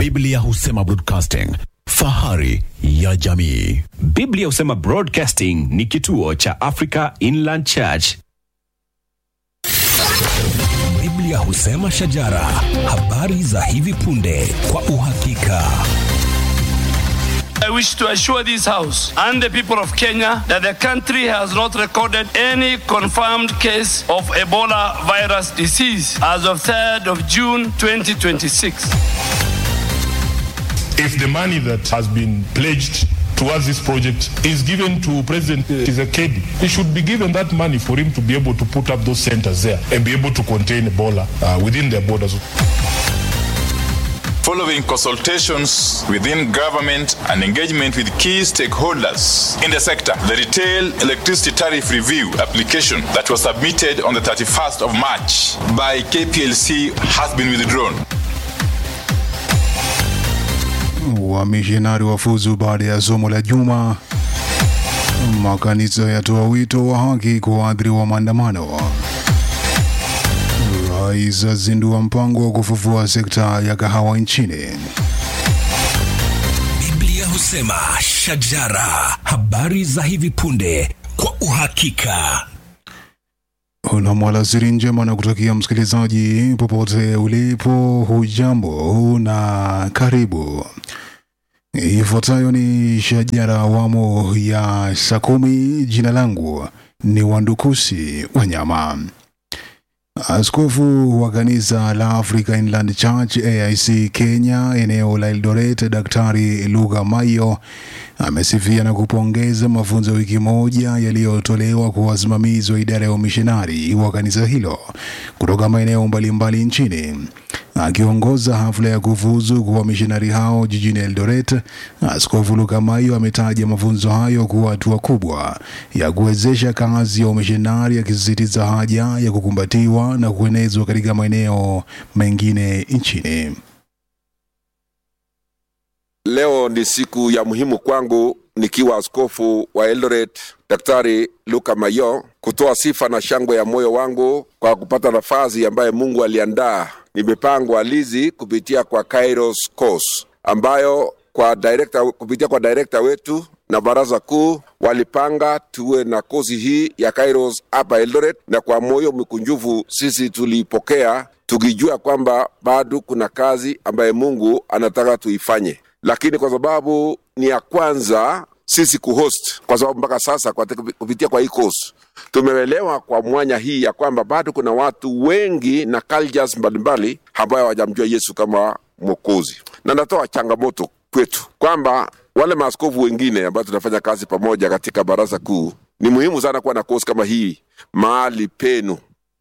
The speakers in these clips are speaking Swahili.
Biblia husema broadcasting, fahari ya jamii. Biblia husema Broadcasting ni kituo cha Africa Inland Church. Biblia husema shajara, habari za hivi punde kwa uhakika. I wish to assure this House and the people of Kenya that the country has not recorded any confirmed case of Ebola virus disease as of 3rd of June 2026. if the money that has been pledged towards this project is given to President Tshisekedi, he should be given that money for him to be able to put up those centers there and be able to contain Ebola uh, within their borders. following consultations within government and engagement with key stakeholders in the sector. The retail electricity tariff review application that was submitted on the 31st of March by KPLC has been withdrawn. Wamishonari wafuzu baada ya somo la juma. Makanisa yatoa wito wa haki kwa waathiriwa wa maandamano. Rais azindua mpango wa kufufua sekta ya kahawa nchini. Biblia husema shajara, habari za hivi punde kwa uhakika. Una mwalasiri njema na kutakia msikilizaji popote ulipo, hujambo na karibu. Ifuatayo ni shajara awamu ya saa kumi. Jina langu ni Wandukusi Wanyama. Askofu wa kanisa la Africa Inland Church AIC Kenya eneo la Eldoret, Daktari Lugha Mayo amesifia na kupongeza mafunzo ya wiki moja yaliyotolewa kwa wasimamizi wa idara ya umishonari wa kanisa hilo kutoka maeneo mbalimbali nchini. Akiongoza hafla ya kufuzu kwa wamishonari hao jijini Eldoret, Askofu Lugha Mayo ametaja mafunzo hayo kuwa hatua kubwa ya kuwezesha kazi ya umishonari, akisisitiza haja ya kukumbatiwa na kuenezwa katika maeneo mengine nchini. Leo ni siku ya muhimu kwangu nikiwa askofu wa Eldoret, Daktari Luka Mayo, kutoa sifa na shangwe ya moyo wangu kwa kupata nafasi ambaye Mungu aliandaa. Nimepangwa lizi kupitia kwa Kairos Course ambayo kwa director, kupitia kwa director wetu na baraza kuu walipanga tuwe na kozi hii ya Kairos hapa Eldoret, na kwa moyo mkunjufu sisi tuliipokea tukijua kwamba bado kuna kazi ambaye Mungu anataka tuifanye lakini kwa sababu ni ya kwanza sisi kuhost, kwa sababu mpaka sasa kwa kupitia kwa hii course tumeelewa kwa mwanya hii ya kwamba bado kuna watu wengi na cultures mbalimbali ambayo hawajamjua Yesu kama Mwokozi, na natoa changamoto kwetu kwamba wale maaskofu wengine ambao tunafanya kazi pamoja katika baraza kuu, ni muhimu sana kuwa na course kama hii mahali penu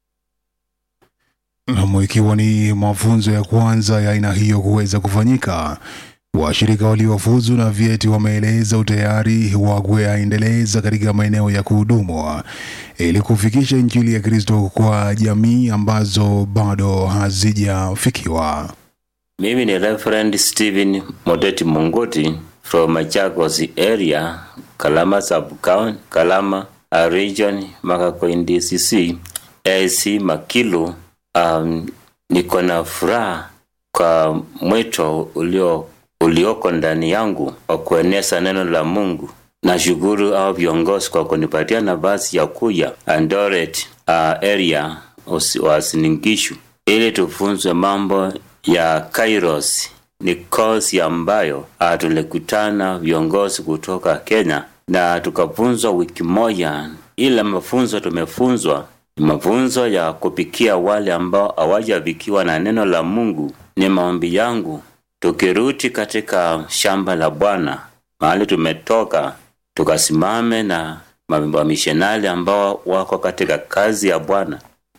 Naam, ikiwa ni mafunzo ya kwanza ya aina hiyo kuweza kufanyika Washirika waliofuzu na vyeti wameeleza utayari wa kuyaendeleza katika maeneo ya kuhudumu ili kufikisha Injili ya Kristo kwa jamii ambazo bado hazijafikiwa. Mimi ni Reverend Stephen Modeti Mungoti from Machakos area, Kalama sub-county, Kalama uh, region, Makakoin DCC, AC Makilu. Um, niko na furaha kwa mwito ulio ulioko ndani yangu wa kueneza neno la Mungu. Nashukuru hao viongozi kwa kunipatia nafasi ya kuja Eldoret uh, area wasiningishu ili tufunzwe mambo ya Kairos. Ni kozi ambayo uh, tulikutana viongozi kutoka Kenya na tukafunzwa wiki moja. Ile mafunzo tumefunzwa ni mafunzo ya kupikia wale ambao hawajafikiwa na neno la Mungu. Ni maombi yangu tukirudi katika shamba la Bwana mahali tumetoka, tukasimame na wamishonari ambao wako katika kazi ya Bwana.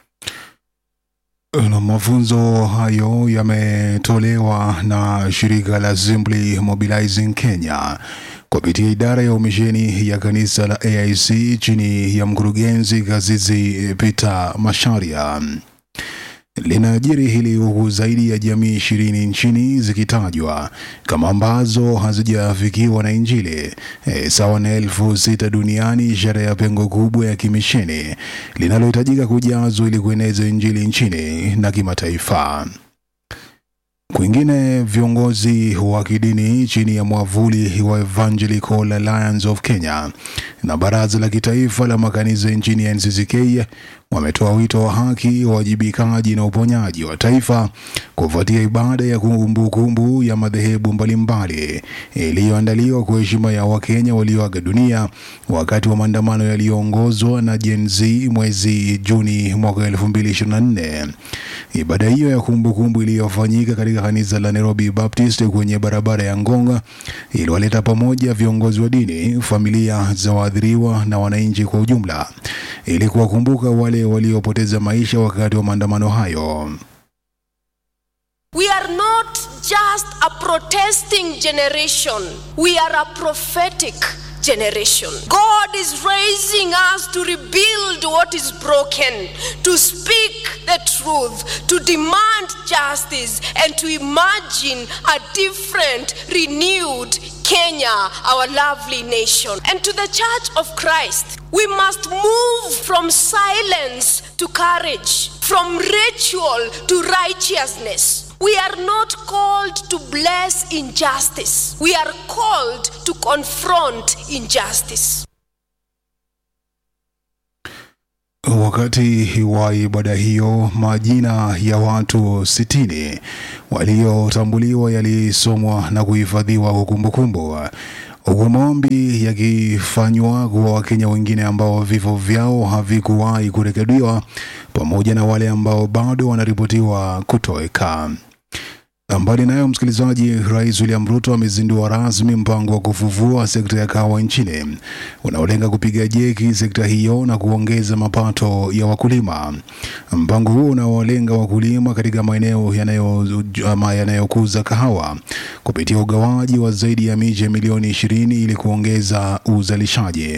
Na mafunzo hayo yametolewa na shirika la Assembly Mobilizing Kenya kupitia idara ya umisheni ya kanisa la AIC chini ya mkurugenzi Kazizi Peter Masharia. Linajiri hili huku zaidi ya jamii ishirini nchini zikitajwa kama ambazo hazijafikiwa na Injili e, sawa na elfu sita duniani, ishara ya pengo kubwa ya kimisheni linalohitajika kujazwa ili kueneza Injili nchini na kimataifa. Kwingine, viongozi wa kidini chini ya mwavuli wa Evangelical Alliance of Kenya na Baraza la Kitaifa la Makanisa nchini NCCK wametoa wito wa haki, uwajibikaji na uponyaji wa taifa kufuatia ibada ya kumbukumbu ya madhehebu mbalimbali iliyoandaliwa kwa heshima ya Wakenya walioaga dunia wakati wa maandamano yaliyoongozwa na Gen Z mwezi Juni mwaka 2024. Ibada hiyo ya kumbukumbu iliyofanyika katika kanisa la Nairobi Baptist kwenye barabara ya Ngonga iliwaleta pamoja viongozi wa dini, familia za waathiriwa na wananchi kwa ujumla ili kuwakumbuka wale waliopoteza maisha wakati wa maandamano hayo. We are not just a protesting generation, we are a prophetic generation. God is raising us to rebuild what is broken, to speak the truth, to demand justice, and to imagine a different, renewed Kenya, our lovely nation. And to the Church of Christ, we must move from silence to courage, from ritual to righteousness. We are not called to bless injustice. We are called to confront injustice. Wakati wa ibada hiyo, majina ya watu sitini waliotambuliwa yalisomwa na kuhifadhiwa kwa kumbukumbu, huku maombi yakifanywa kwa Wakenya wengine ambao vifo vyao havikuwahi kurekodiwa pamoja na wale ambao bado wanaripotiwa kutoweka. Mbali nayo, msikilizaji, Rais William Ruto amezindua rasmi mpango wa kufufua sekta ya kahawa nchini unaolenga kupiga jeki sekta hiyo na kuongeza mapato ya wakulima. Mpango huo unaolenga wakulima katika maeneo yanayo ama yanayokuza kahawa kupitia ugawaji wa zaidi ya miche milioni ishirini ili kuongeza uzalishaji.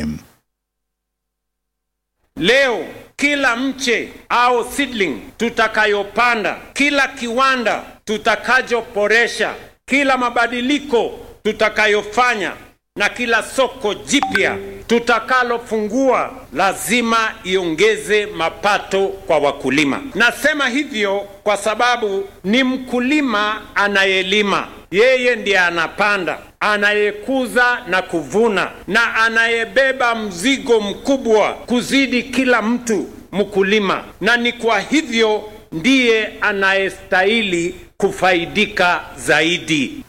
Leo kila mche au seedling tutakayopanda, kila kiwanda tutakachoboresha, kila mabadiliko tutakayofanya na kila soko jipya tutakalofungua lazima iongeze mapato kwa wakulima. Nasema hivyo kwa sababu ni mkulima anayelima, yeye ndiye anapanda, anayekuza na kuvuna, na anayebeba mzigo mkubwa kuzidi kila mtu mkulima, na ni kwa hivyo ndiye anayestahili kufaidika zaidi.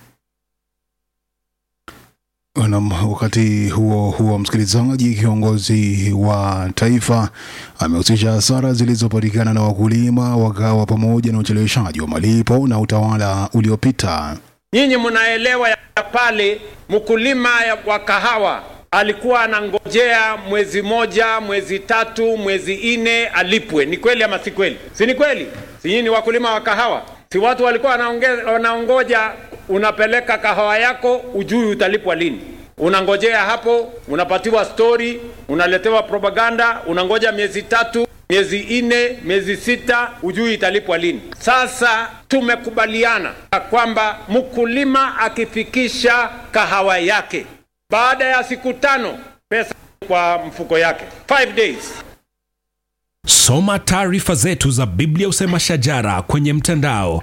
Na wakati huo huo, msikilizaji, kiongozi wa taifa amehusisha hasara zilizopatikana na wakulima wa kahawa pamoja na ucheleweshaji wa malipo na utawala uliopita. Nyinyi mnaelewa ya pale mkulima wa kahawa alikuwa anangojea mwezi moja, mwezi tatu, mwezi nne alipwe. Ni kweli ama si kweli? Si ni kweli? Si nyinyi ni wakulima wa kahawa? Si watu walikuwa wanaongoja, unapeleka kahawa yako, ujui utalipwa lini. Unangojea hapo, unapatiwa stori, unaletewa propaganda, unangoja miezi tatu, miezi nne, miezi sita, ujui italipwa lini. Sasa tumekubaliana kwamba mkulima akifikisha kahawa yake baada ya siku tano, pesa kwa mfuko yake, five days Soma taarifa zetu za Biblia Usema Shajara kwenye mtandao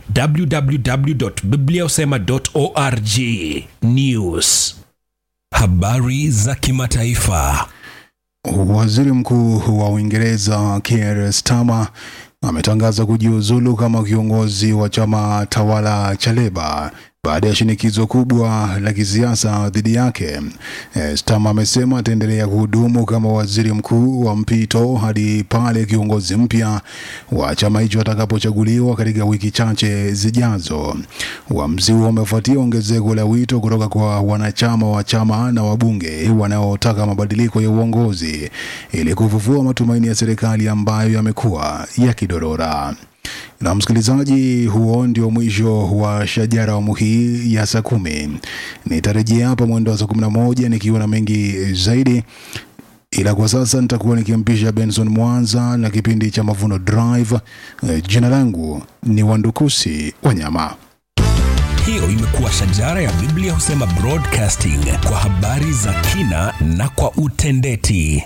www.bibliausema.org. News, habari za kimataifa. Waziri Mkuu wa Uingereza Keir Starmer ametangaza kujiuzulu kama kiongozi wa chama tawala cha Leba baada ya shinikizo kubwa la kisiasa dhidi yake. Eh, Starmer amesema ataendelea kuhudumu kama waziri mkuu wa mpito hadi pale kiongozi mpya wa chama hicho atakapochaguliwa katika wiki chache zijazo. Uamuzi huo umefuatia ongezeko la wito kutoka kwa wanachama wa chama na wabunge wanaotaka mabadiliko ya uongozi ili kufufua matumaini ya serikali ambayo yamekuwa yakidorora. Na msikilizaji, huo ndio mwisho wa Shajara awamu hii ya saa kumi. Nitarejea hapa mwendo wa saa kumi na moja nikiwa na mengi zaidi, ila kwa sasa nitakuwa nikimpisha Benson Mwanza na kipindi cha Mavuno Drive. Eh, Jina langu ni Wandukusi Wanyama. Hiyo imekuwa Shajara ya Biblia Husema Broadcasting kwa habari za kina na kwa utendeti.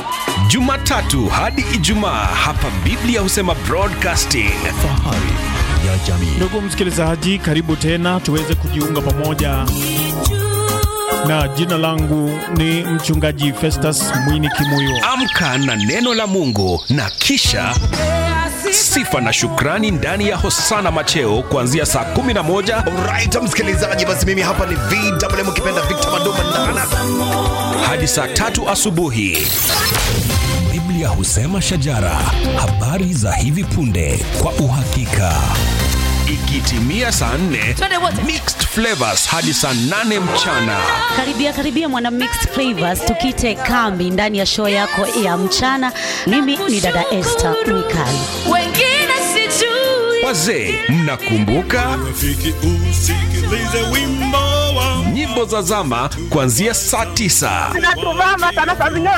Jumatatu hadi Ijumaa hapa Biblia Husema Broadcasting. Fahari ya jamii. Ndugu msikilizaji, karibu tena tuweze kujiunga pamoja, na jina langu ni mchungaji Festus Mwini Kimuyo. Amka na neno la Mungu na kisha sifa na shukrani ndani ya Hosana Macheo kuanzia saa 11 Alright, msikilizaji, basi mimi hapa ni VMM ukipenda Victor Mandoma Ndana. hadi saa tatu asubuhi. Biblia husema shajara, habari za hivi punde kwa uhakika. Ikitimia saa 4 mixed flavors hadi saa 8 mchana. Karibia karibia mwana mixed flavors, tukite kambi ndani ya show yako ya mchana. Mimi ni dada Esther Mikali. wengine sijui Wazee, mnakumbuka nyimbo za zama kuanzia saa 9 Natuvama sana saa zingine